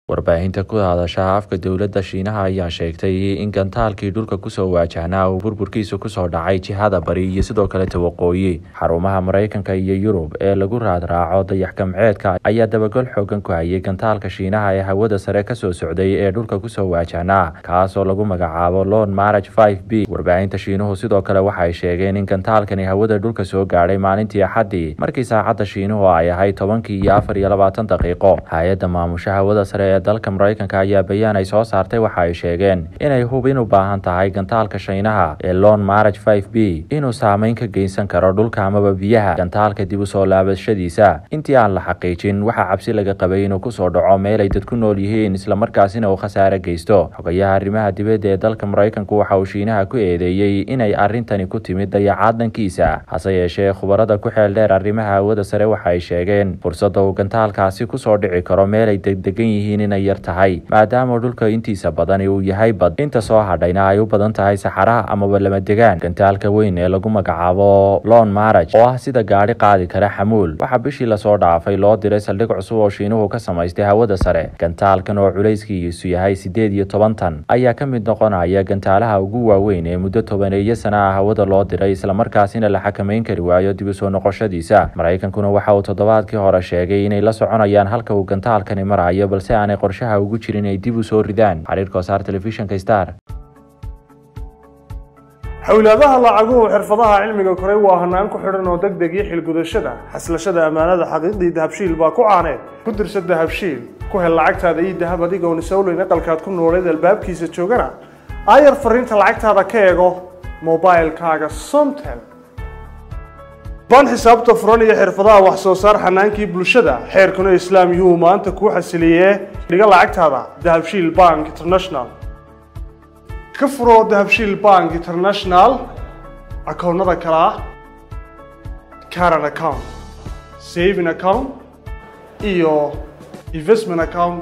warbaahinta ku hadasha afka dowladda shiinaha ayaa sheegtay in gantaalkii dhulka kusoo waajahnaa uu burburkiisu kusoo dhacay jihada bari iyo sidoo kaleta waqooyi xarumaha maraykanka iyo yurub ee lagu raadraaco dayax-gamceedka ayaa dabagol xoogan ku hayay gantaalka shiinaha ee hawada sare kasoo socday ee dhulka kusoo waajahnaa kaasoo lagu magacaabo lon maraj b warbaahinta shiinuhu sidoo kale waxay sheegeen in gantaalkani hawada dhulka soo gaadhay maalintii axaddii markii saacadda shiinuhu ay ahayd tobankii iyo afar iyo labaatan daqiiqo hay-adda maamusha hawada sare ee dalka maraykanka ayaa bayaan ay soo saartay waxa ay sheegeen inay hubin u baahan tahay gantaalka shiinaha ee lon maraj b inuu saameyn ka geysan karo dhulka amaba biyaha gantaalka dib u soo laabashadiisa intii aan la xaqiijin waxaa cabsi laga qabay inuu kusoo dhaco meel ay dad ku nool yihiin islamarkaasina uu khasaare geysto xogayaha arrimaha dibadda ee dalka maraykanku waxa uu shiinaha ku eedeeyey inay arrintani ku timid dayacaad dhankiisa hase yeeshee khubarada ku xeel dheer arrimaha hawada sare waxa ay sheegeen fursadda uu gantaalkaasi kusoo dhici karo meel ay degdegan yihiin inay yar tahay maadaama dhulka intiisa badani uu yahay bad inta soo hadhayna ay u badan tahay saxaraha amaba lama degaan gantaalka weyn ee lagu magacaabo lon maraj oo ah sida gaadhi qaadi kara xamuul waxaa bishii lasoo dhaafay loo diray saldhig cusub oo shiinuhu ka samaystay hawada sare gantaalkan oo culayskiisu yahay sideed iyo toban tan ayaa ka mid noqonaya gantaalaha ugu waaweyn ee muddo tobaneeyo sana ah hawada loo diray islamarkaasina la xakameyn kari waayo dib u soo noqoshadiisa maraykankuna waxa uu toddobaadkii hore sheegay inay la soconayaan halka uu gantaalkani marayo balse aanay qorshaha ugu jirin inay dib u soo ridaan xiriirka wasaar telefishinka star xowlaadaha lacaguhu xirfadaha cilmiga koray waa hanaan ku xidhan oo deg deg iyo xilgudashada xaslashada ammaanada xaqiiqdii dahabshiil baa ku caaneed ku dirsa dahabshiil ku hel lacagtaada iyo dahab adigoon isowleyn aqalkaad ku nooleed albaabkiisa joogana aayar fariinta lacagtaada ka eego mobilkaaga somtel ban xisaabta furan iyo xirfadaha wax soo saar xanaankii bulshada xeerkuna islaam yuu maanta kuu xasiliyee dhiga lacagtaada dahabshiil bank international ka furo dahabshiil bank international akoonnada kale ah caran account saving account iyo investment account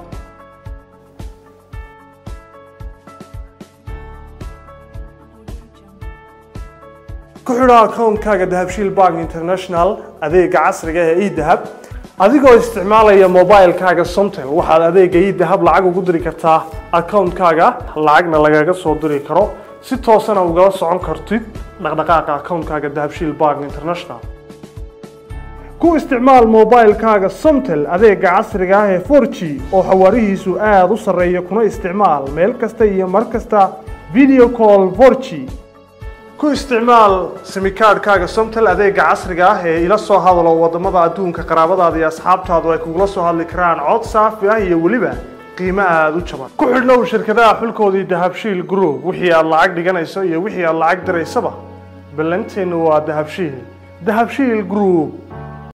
ku xidho akoonkaaga dahabshiil bank international adeega casriga ee edahab adigoo isticmaalaya mobilkaaga somtel waxaad adeega edahab lacag ugu diri kartaa akoonkaaga lacagna lagaga soo diri karo si toosana ugala socon kartid dhaqdhaqaaqa akoonkaaga dahabshiil bank international ku isticmaal mobilkaaga somtel adeega casriga ah ee for g oo xawaarihiisu aada u sarreeya kuna isticmaal meel kasta iyo mar kasta video call for g ku isticmaal simikaadhkaaga somtel adeega casriga ah ee ila soo hadalo wadamada adduunka qaraabadaada iyo asxaabtaadu ay kugula soo hadli karaan cod saafi ah iyo weliba qiimo aada u jaban ku xidhnow shirkadaha xulkoodii dahabshiil group wixii aad lacag dhiganayso iyo wixii aad lacag diraysaba ballanteennu waa dahabshiil dahabshiil group